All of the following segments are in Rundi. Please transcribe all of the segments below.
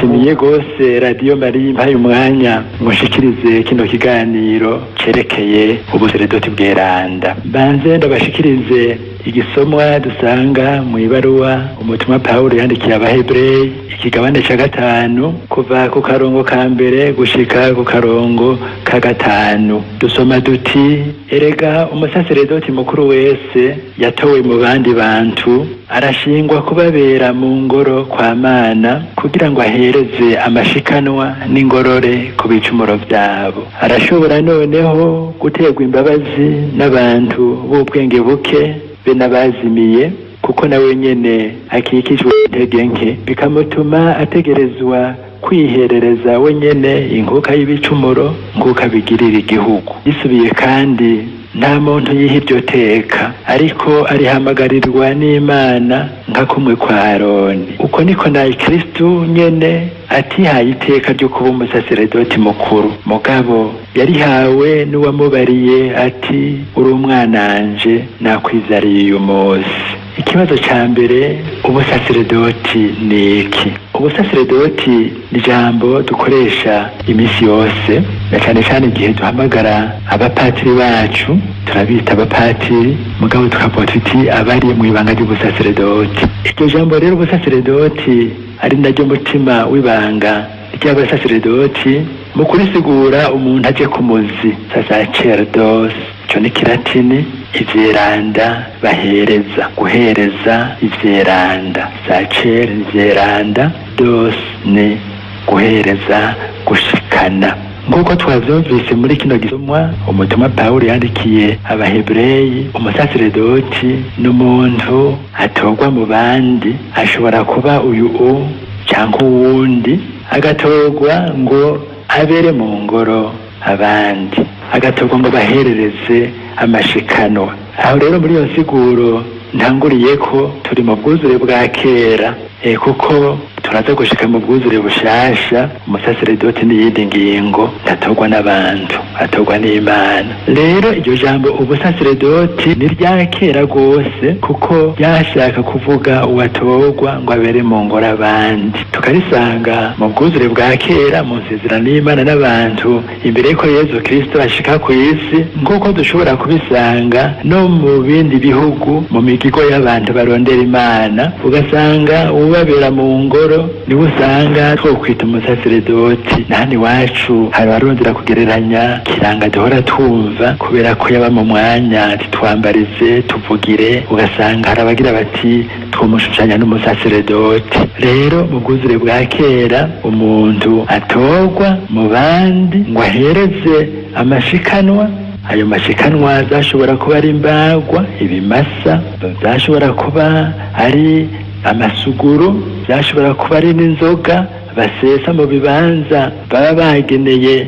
ndashimiye rwose radiyo mari mpaye umwanya mushikirize kino kiganiro cerekeye ubuseredoti bweranda mbanze ndabashikirize igisomwa dusanga mu ibaruwa umutumwa pawulo yandikiye abahebureyi ikigabane ca gatanu kuva ku karongo ka mbere gushika ku karongo ka gatanu dusoma duti erega umusaseredoti mukuru wese yatowe mu bandi bantu arashingwa kubabera mu ngoro kwa mana kugira ngo ahereze amashikanwa n'ingorore ku bicumuro vyabo arashobora noneho guterwa imbabazi n'abantu b'ubwenge buke be n'abazimiye kuko nawe nyene akikijwe intege nke bikamutuma ategerezwa kwiherereza we nyene inkuka y'ibicumuro nk'uko abigirira igihugu yisubiye kandi nta muntu yiha iryo teka ariko arihamagarirwa n'imana nka kumwe kwa aroni uko niko na kristu nyene atihaye iteka ryo kuba umusaseredoti mukuru mugabo yarihawe n'uwamubariye ati uri umwananje nakwizariye uyu munsi ikibazo ca mbere ubusaseredoti ni iki ubusaseredoti ni ijambo dukoresha iminsi yose na cane cane igihe duhamagara abapatiri bacu turabita abapatiri mugabo tukavuga tuti abari mu ibanga ry'ubusaseredoti iryo jambo rero ubusaseredoti ari naryo mutima w'ibanga ry'abasaseredoti mu kurisigura umuntu aje ku muzi sacerdos ico ni kilatini ivyeranda bahereza guhereza ivyeranda sacer ivyeranda dos ni guhereza gushikana nk'uko twavyumvise muri kino gisomwa umutumwa pawulo yandikiye abahebureyi umusaseredoti n'umuntu atorwa mu bandi ashobora kuba uyu u cyangwa uwundi agatorwa ngo abere mu ngoro abandi agatorwa ngo baherereze amashikanwa aho rero muri iyo nsiguro ntanguriye ko turi mu bwuzure bwa kera e, kuko turaza gushika mu bwuzure bushasha umusaseredoti n'iyindi ngingo ntatorwa n'abantu atorwa n'imana rero iryo jambo ubusaseredoti ni rya kera rwose kuko ryashaka kuvuga uwatorwa ngo abere mu ngoro abandi tukarisanga mu bwuzure bwa kera mu nsezerano y'imana n'abantu imbere y'uko yezu kristo ashika ku isi nk'uko dushobora kubisanga no mu bindi bihugu mu migigo y'abantu barondera imana ugasanga ubabera mu ngoro niwe usanga twokwita umusaseredoti nahani iwacu hari abarondera kugereranya kiranga duhora twumva kubera ko yaba mu mwanya titwambarize tuvugire ugasanga hari abagira bati twomushushanya n'umusaseredoti rero mu bwuzure bwa kera umuntu atorwa mu bandi ngo ahereze amashikanwa ayo mashikanwa zashobora kuba ari imbagwa ibimasa zashobora kuba ari amasuguru byashobora kuba ari n'inzoga basesa mu bibanza baba bageneye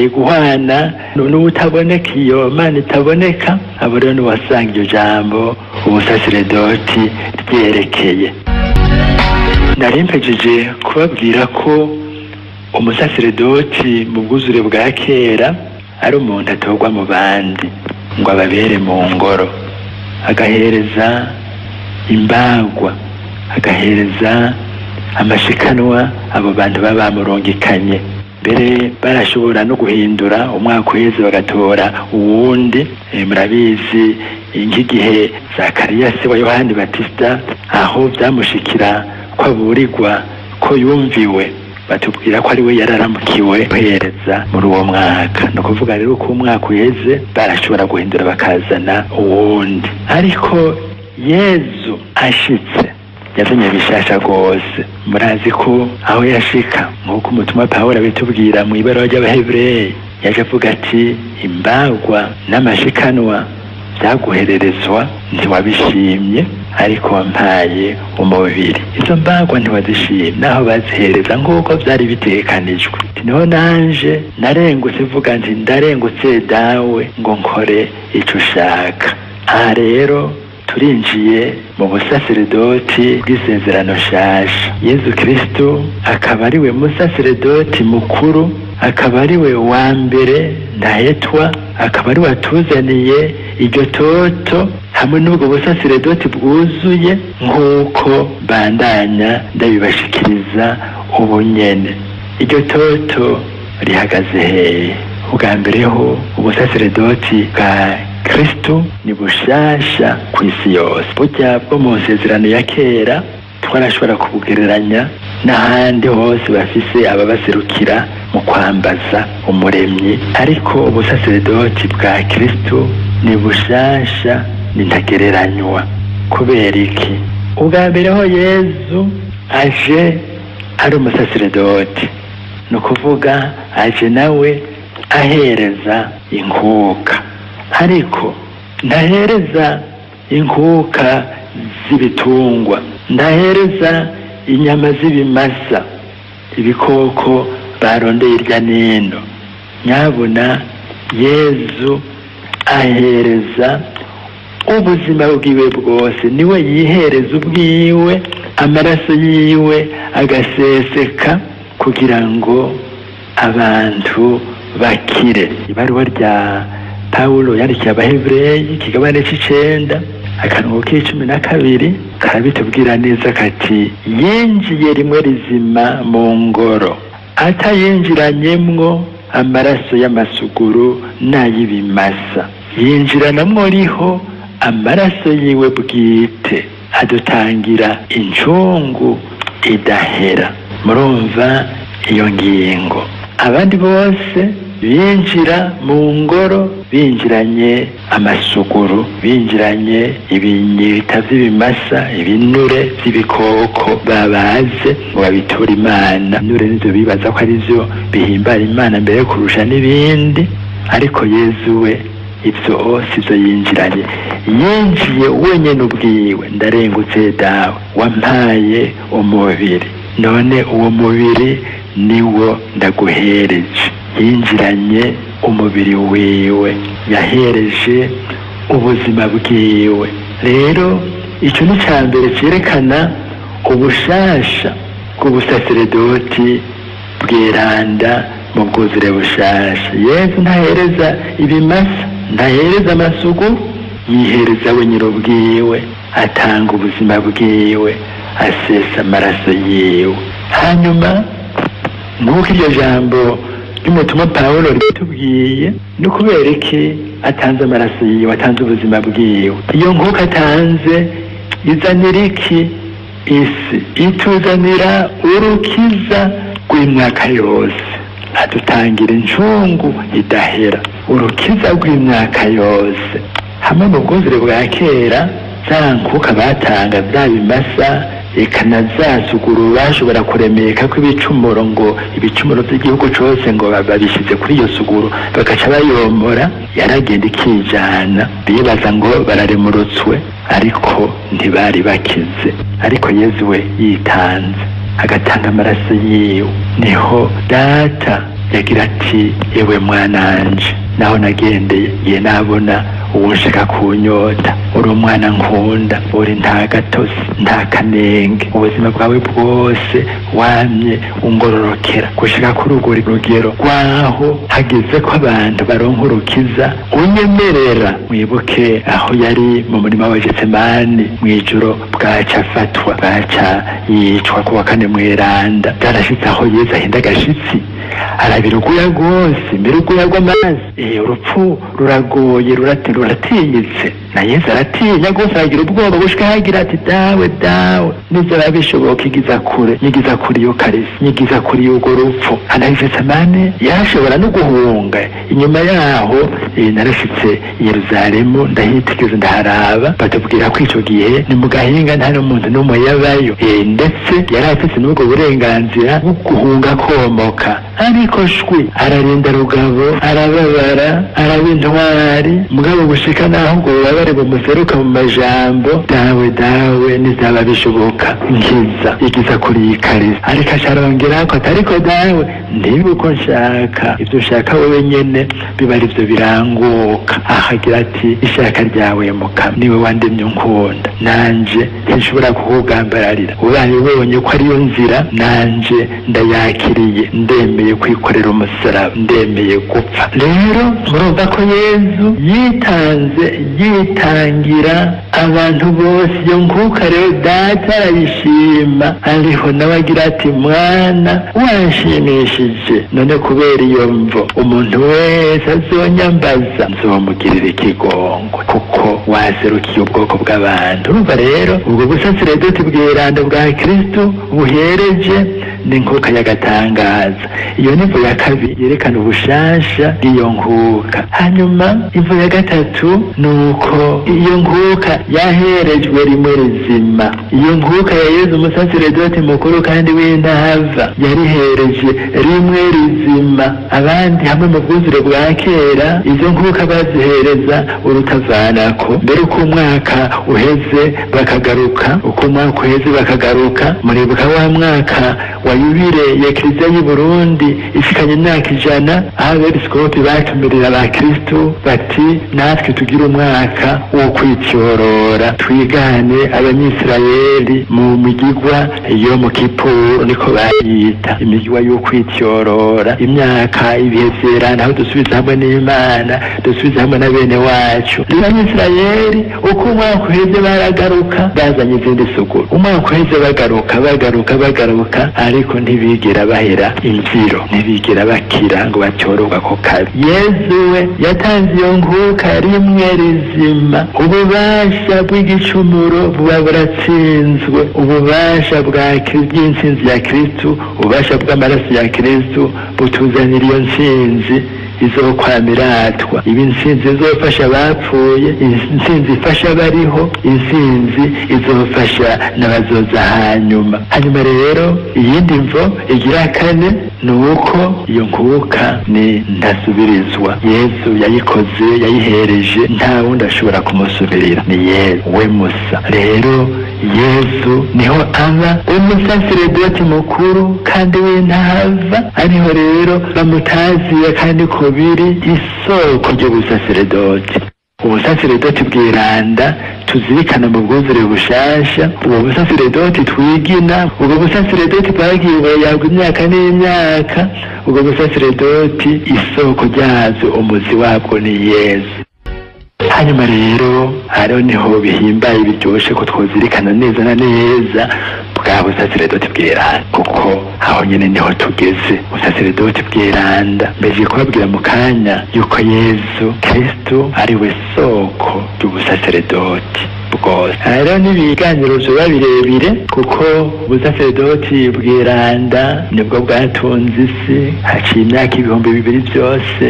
guhana n'ubutaboneka iyo mana itaboneka abo rero niwasanga iryo jambo ubusaseredoti ryerekeye nari mpejeje kubabwira ko umusaseredoti mu bwuzure bwa kera ari umuntu atorwa mu bandi ngo ababere mu ngoro agahereza imbagwa agahereza amashikanwa abo bantu baba bamurungikanye mbere barashobora no guhindura umwaka uheze bagatora uwundi murabizi nk'igihe zakariya se wa yohani batisita aho byamushikira ko aburirwa ko yumviwe batubwira ko ari we yararamukiwe guhereza muri uwo mwaka ni ukuvuga rero ko umwaka uheze barashobora guhindura bakazana uwundi ariko yezu ashitse yazanye bishasha rwose murazi ko aho yashika nk'uko umutumwa pawulo abitubwira mu ibara ry'abahebureyi yaje avuga ati imbagwa n'amashikanwa byaguhererezwa ntiwabishimye ariko wampaye umubiri izo mbagwa ntiwazishimye naho bazihereza nk'uko byari bitekanijwe niho nanje narengutse mvuga nti ndarengutse dawe ngo nkore icyo ushaka aha rero turinjiye mu busaseredoti bw'isezerano shasha yezu kristo akaba ari we musaseredoti mukuru akaba ari we wa mbere ndahetwa akaba ari we watuzaniye iryo toto hamwe n'ubwo busasiredoti bwuzuye nk'uko bandanya ndabibashikiriza ubu nyene iryo toto rihagaze hehe ubwa mbere ho ubusasiredoti bwa kristo ni bushasha ku isi yose burya bwo mu nsezerano ya kera twarashobora kubugereranya n'ahandi hose bafise ababaserukira mu kwambaza umuremyi ariko ubusasiredoti bwa kristo ni bushasha ni ntagereranywa kubera iki ubwa mbere ho yezu aje ari umusasiredoti ni ukuvuga aje nawe ahereza inkuka ariko ndahereza inkuka z'ibitungwa ndahereza inyama z'ibimasa ibikoko barondeye irya nino nyabuna yezu ahereza ubuzima bwiwe bwose niwe yihereza ubwiwe amaraso yiwe agaseseka kugira ngo abantu bakire ibaruwa rya pawulo yandikiye abahebureyi ikigabane c'icenda akarongo k'icumi na kabiri karabitubwira neza kati yinjiye rimwe rizima mu ngoro atayinjiranyemwo amaraso y'amasuguru n'ay'ibimasa yinjiranamwo riho amaraso yiwe bwite adutangira incungu idahera murumva iyo ngingo abandi bose binjira mu ngoro binjiranye amasuguru binjiranye ibinyita vy'ibimasa ibinure vy'ibikoko babaze ngo babiture imana nure nivyo bibaza ko ari vyo bihimbara imana mbere kurusha n'ibindi ariko yezu we ivyo sivyo yinjiranye yinjiye wenyene ubwiwe ndarengutse dawe wampaye umubiri none uwo mubiri niwo ndaguhereje yinjiranye umubiri wiwe yahereje ubuzima bwiwe rero icyo ni cya mbere cyerekana ubushasha bw'ubusasiredoti bweranda mu bwuzure bushasha yezu ntahereza ibimasa ntahereza amasugu yihereza we nyir'ubwiwe atanga ubuzima bwiwe asesa amaraso yiwe hanyuma nk'uko iryo jambo ry'umutumwa pawulo ritubwiye ni ukubera iki atanze amaraso yiwe atanze ubuzima bwiwe iyo nk'uko atanze izanira iki isi ituzanira urukiza rw'imyaka yose adutangira incungu idahera urukiza rw'imyaka yose hamwe mu bwuzure bwa kera za nkuka batanga bya bimasa eka na za suguru bashobora kuremeka ko ibicumuro ngo ibicumuro by'igihugu cyose ngo babishyize kuri iyo suguru bagaca bayomora yaragenda ikijana bibaza ngo bararemurutswe ariko ntibari bakize ariko yezu we yitanze agatanga amaraso yiwe niho data yagira ati yewe mwananje naho nagendeye ye nabona uwushaka kunyota uri umwana nkunda uri nta gatosi nta kanenge ubuzima bwawe bwose wamye ungororokera gushika kuri urwo rugero rwaho hageze ko abantu baronka urukiza unyemerera mwibuke aho yari mu murima wa getsemani mw'ijoro bwaca afatwa bwaca yicwa kuwa kane mweranda byarashitse aho yezu ahinda agashitsi arabira uguya rwose mbere uguya rw'amaraso eh urupfu ruragoye rurate ruratinyitse na yesu aratinya rwose aragira ubwoba gushika hagira ati dawe dawe nizaba bishoboka igiza kure nyigiza kuri iyo karisi nyigiza kuri urwo rupfu anagetsemane yashobora no guhunga inyuma yaho eh, narashitse i yeruzalemu ndahitegeza ndaharaba batubwira ko ico gihe ni mu gahinga nta n'umuntu n'umwe yabayo eh, ndetse yari afise n'ubwo burenganzira bwo guhunga komoka ariko shwi ararinda rugabo arababara araba intwari mugabo gushika naho ngo bubabare bumuseruka mu majambo dawe dawe nizaba bishoboka nkiza igiza kuri iyi karisi ariko asharongera ko atariko dawe ndibe uko nshaka ibyo ushaka wowe nyene biba ari byo biranguka ahagira ati ishaka ryawe mukama niwe wandemye unkunda nanje ntishobora kukugambararira ubaye ubonye ko ariyo nzira nanje ndayakiriye ndemeye kwikorera umusaraba ndemeye gupfa rero murumva ko yezu yitanze yitangira abantu bose iyo nkuka rero data arayishima ariho nawe agira ati mwana wanshimishije none kubera iyo mvo umuntu wese azonyambaza nzomugirira ikigongwe kuko waserukiye ubwoko bw'abantu urumva rero ubwo busaseredoti bw'iranda bwa kristo buhereje ni nkuka y'agatangaza iyo ni imvo ya kabiri yerekana ubushasha bw'iyo nkuka hanyuma imvo ya gatatu ni uko iyo nkuka yaherejwe rimwe rizima iyo nkuka ya yezu umusaseredoti mukuru kandi w'intava yarihereje rimwe rizima abandi hamwe mu bwuzure bwa kera izo nkuka bazihereza urutavanako mbere uko umwaka uheze bakagaruka uko umwaka uheze bakagaruka muribuka wa mwaka wa yubire ya kiliziya y'u Burundi ishikanye imyaka ijana aho abepiskopi batumirira abakristu bati natwe tugire umwaka wo kwityorora twigane abanyisirayeli mu migigwa yo mu kipuru niko bayita imigigwa yo kwityorora imyaka ibihe vyerana aho dusubiza hamwe n'imana dusubiza hamwe na bene wacu rero abanyisirayeli uko umwaka uheze baragaruka bazanye izindi suguru umwaka uheze bagaruka bagaruka bagaruka ariko ntibigera bahera imvyiro ntibigera bakira ngo batyororwa ako kabi yezu we yatanze iyo nkuka rimwe rizima ububasha bw'igicumuro buba buratsinzwe ububasha bwa bw'intsinzi ya kristu ububasha bw'amaraso ya kristu butuzanira iyo ntsinzi izokwamiratwa ibi intsinzi izofasha abapfuye intsinzi ifasha abariho intsinzi izofasha n'abazoza hanyuma hanyuma rero iyindi mvo igira kane ni uko iyo nkuka ni ntasubirizwa yezu yayikoze yayihereje nta wundi ashobora kumusubirira ni yezu we musa rero yezu niho aba umusaseredoti mukuru kandi w'intava ariho rero bamutaziye kandi ko biri isoko ry'ubusaseredoti ubusaseredoti bwiranda tuzirikana mu bwuzure bushasha ubwo busaseredoti twigina ubwo busaseredoti bwagiye burayagwa imyaka n'imyaka ubwo busaseredoti isoko ryazo umuzi wabwo ni yezu hanyuma rero hariho niho bihimbaye biryoshe ko twozirikana neza na neza bwa busaseredoti bwiranda kuko aho nyine niho tugeze busaseredoti bwiranda mbeje kubabwira mu kanya yuko yezu kristu ari we soko ry'ubusaseredoti bwose rero n'ibiganiro vyoba birebire kuko ubusaseredoti bwiranda nibwo bwatunze isi haciye imyaka ibihumbi bibiri byose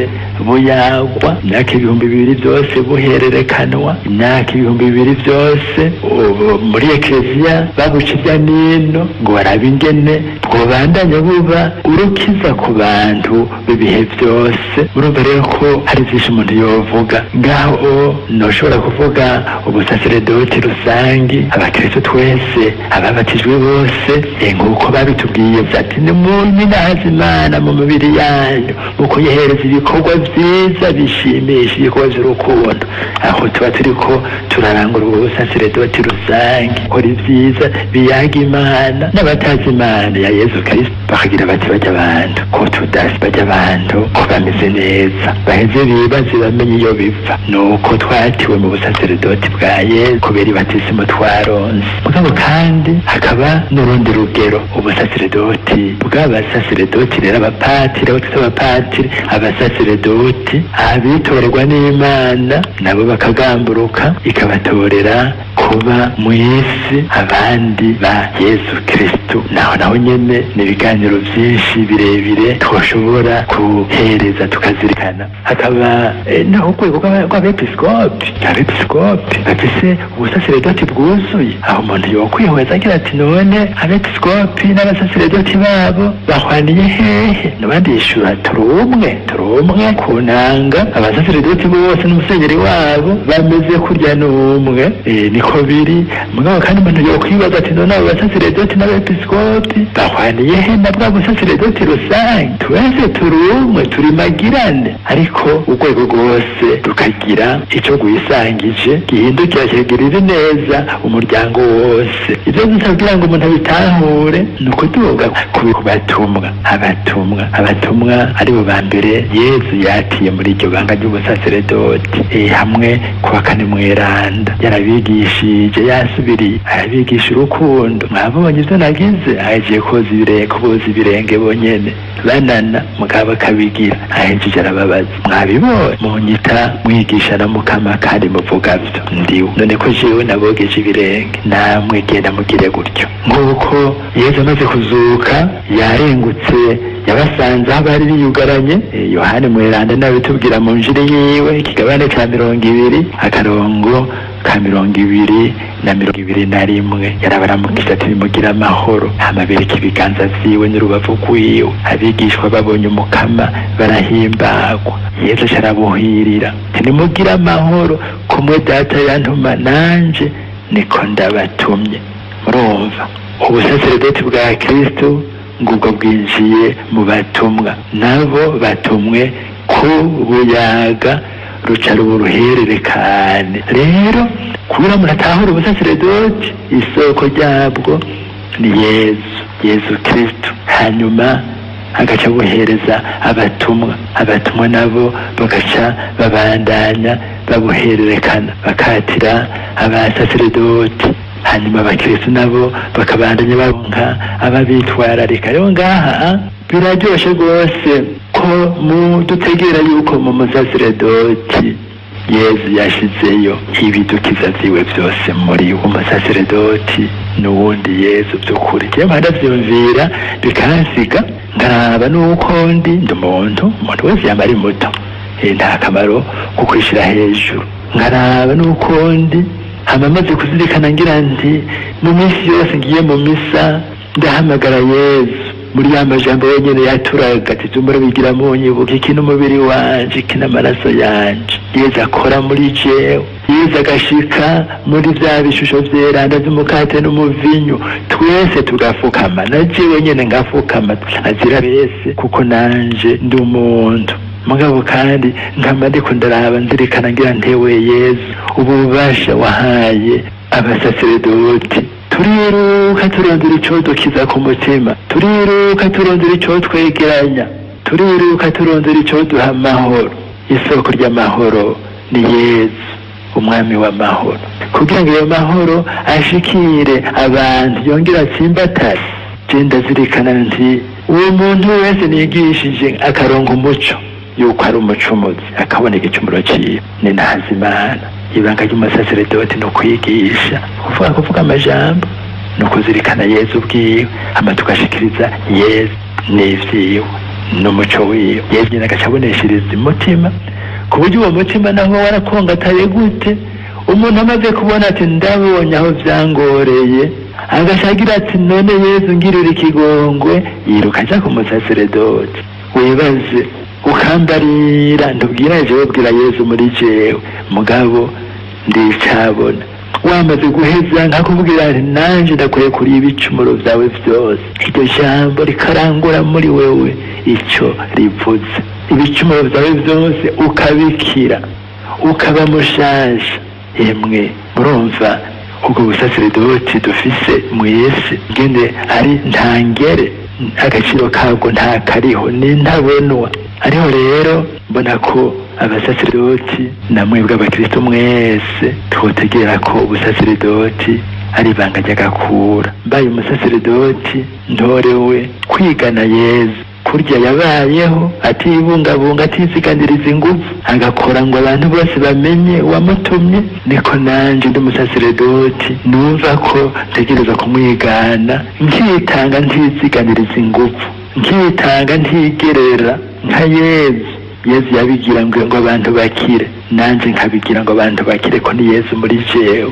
buyagwa imyaka ibihumbi bibiri byose buhererekanwa imyaka ibihumbi bibiri byose ubu muri ekereziya babuca irya nino ngo barabe ingene bwobandanya buba urukiza ku bantu b'ibihe byose urumva rero ko hari byinshi umuntu yovuga ngaho noshobora kuvuga ubusaseredoti rusangi abakristo twese ababatijwe bose nk'uko babitubwiye ati ni muminahaza imana mu mibiri yanyu mu kuyihereza ibikorwa byiza bishimisha ibikorwa by'urukundo aho tuba turi ko turarangura ubwo busaseredoti rusange kora ibyiza biyaga imana n'abatazi imana ya yezu kristo bakagira bati bajya abantu ko tudasi bajya abantu ko bameze neza baheze bibaze bamenye iyo biva nuko twatiwe mu busaseredoti bwa yezu kubera ibatisimu twaronse mugabo kandi hakaba n'urundi rugero ubusaseredoti bw'abasaseredoti rero abapatiri abo twita abapatiri abasaseredoti abitorerwa n'imana nabo bakagamburuka ikabatorera kuba mu isi abandi ba yezu kristu naho naho nyene ni ibiganiro byinshi birebire twashobora guhereza tukazirikana hakaba eh, naho urwego rw'aba- rw'abepiskopi abepiskopi bafise ubusaseredoti bwuzuye aho umuntu yokwihweza agira ati none abepiskopi n'abasaseredoti babo bahwaniye hehe nabandi yishura turi umwe turi umwe ku nanga abasaseredoti bose n'umusenyeri wabo bameze kurya n'umwe eh, niko biri mugabo kandi umuntu yokwibaza ati none abo basaseredoti n'abepiskopi bahwaniye he na bwa busaseredoti rusange twese turi umwe turi magirane ariko urwego rwose rukagira ico rwisangije gihindukira kigirira neza umuryango wose ivyo gusa kugira ngo umuntu abitahure ni ukuduga ku batumwa abatumwa abatumwa aribo ba mbere yezu yatiye muri iryo banga ry'ubusaseredoti e, hamwe kuwa kane mweranda yarabigishije yasubiriye arabigisha urukundo mwabonye ivyo nagize ahejeje koza ibirenge kuboza ibirenge bonyene banana mugabo akabigira ahejeje arababaza mwabibonye munyita mwigisha na mukama kandi muvuga vyo ndiwe none ko jewe nabogeje ibirenge namwe genda mugire gutyo nk'uko yesu amaze kuzuka yarengutse yabasanze aho bari biyugaranye Eh, yohani mweranda nawe tubwira mu njiri yiwe ikigabane ca mirongo ibiri akarongo ka mirongo ibiri na mirongo ibiri na rimwe yarabaramukije ati bimugira amahoro amabereka ibiganza vyiwe n'urubavu rwiwe abigishwa babonye umukama barahimbagwa yesu carabuhirira ntimugire amahoro kumwe data yantuma nanje niko ndabatumye murumva ubusaseredoti bwa kristo ngubwo bwinjiye mu batumwa nabo batumwe ku buyaga ruca ruba uruhererekane rero kubera muratahura ubusaseredoti isoko ryabwo ni yezu yezu kristo hanyuma agaca buhereza abatumwa abatumwa nabo bagaca babandanya babuhererekana bakatira abasaseredoti hanyuma abakristo nabo bakabandanya baronka ababitwararika rero ngaha biraryoshe rwose ko mu dutegera yuko mu musaseredoti yezu yashizeyo ibidukiza vyiwe vyose muri umusaseredoti n'uwundi yezu vy'ukuri jewe mpadavyumvira bikansiga nkaraba n'uko ndi ndi umuntu umuntu wese yama ari muto Eh, nta kamaro ko kwishira hejuru nkaraba n'uko ndi hama maze kuzirikana ngira nti mu minsi yose ngiye mu misa ndahamagara yezu muri ya majambo wenyene yaturaga ati zumura bigira munyibuka iki n'umubiri wanje iki n'amaraso yanje yezu akora muri jewe yezu agashika muri vya bishusho vyeranda vy'umukate n'umuvinyu twese tugafukama na jewe nyene ngafukama azira bese kuko nanje ndi umuntu mugabo kandi nkama ndiko ndaraba nzirikana ngira ntewe yezu ububasha wahaye abasaseredoti turiruka turondera ico dukiza ku mutima turiruka turondera ico twegeranya turiruka turondera ico duha amahoro isoko ry'amahoro ni yezu umwami w'amahoro kugira ngo iyo mahoro ashikire abantu yongere atsimbatare je ndazirikana nti uwo muntu wese nigishije akaronka umuco yuko ari umucumuzi akabona igicumuro ciwe ni ntazimana ibanga ry'umusaseredoti ni ukwigisha kuvuga kuvuga amajambo ni ukuzirikana yezu ubwiwe hama tugashikiriza yezu n'ivyiwe n'umuco wiwe yezu nyene agaca aboneshereza umutima ku buryo uwo mutima naho warakongataye gute umuntu amaze kubona ati ndabonye aho vyangoreye agashagira ati none yezu ngirira ikigongwe yiruka aja ku musaseredoti wibaze ukambarira ndubwira jewe bwira yezu muri jewe mugabo ndicabona wamaze guheza nkakubwira nti nanje ndakwiye kuri ibicumuro vyawe vyose iryo jambo rikarangura muri wewe ico rivuze ibicumuro vyawe vyose ukabikira ukaba mushasha emwe murumva ubwo busaseredoti dufise mw'isi ngene ari ntangere agaciro kabwo nta kariho ni ntabonwa ariho rero mbona ko abasaseredoti namwe bw'abakristo mwese twotegera ko ubusaseredoti ari ibanga ry'agakura mbaye umusaseredoti ntorewe kwigana yezu kurya yabayeho atibungabunga atiziganiriza ingufu agakora ngo abantu bose bamenye uwamutumye niko nanje ndi umusaseredoti numva ko ntegereza kumwigana nkitanga ntiziganiriza ingufu nkitanga ntigerera nka yezu yezu yabigira ngo ngo abantu bakire nanje nkabigira ngo abantu bakire ko ni yezu muri jewe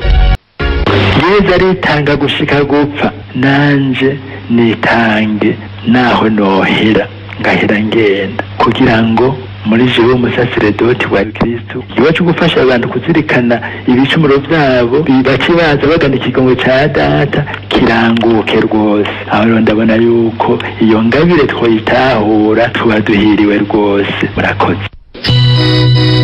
yezu aritanga gushika gupfa nanje nitange naho nohera ngahera ngenda kugira ngo muri jewe umusaseredoti wa kristu iwacu gufasha abantu kuzirikana ibicumuro vyabo bace baza bagana ikigongo ca data kiranguke rwose aho rero ndabona yuko iyo ngabire twoyitahura tuba duhiriwe rwose murakoze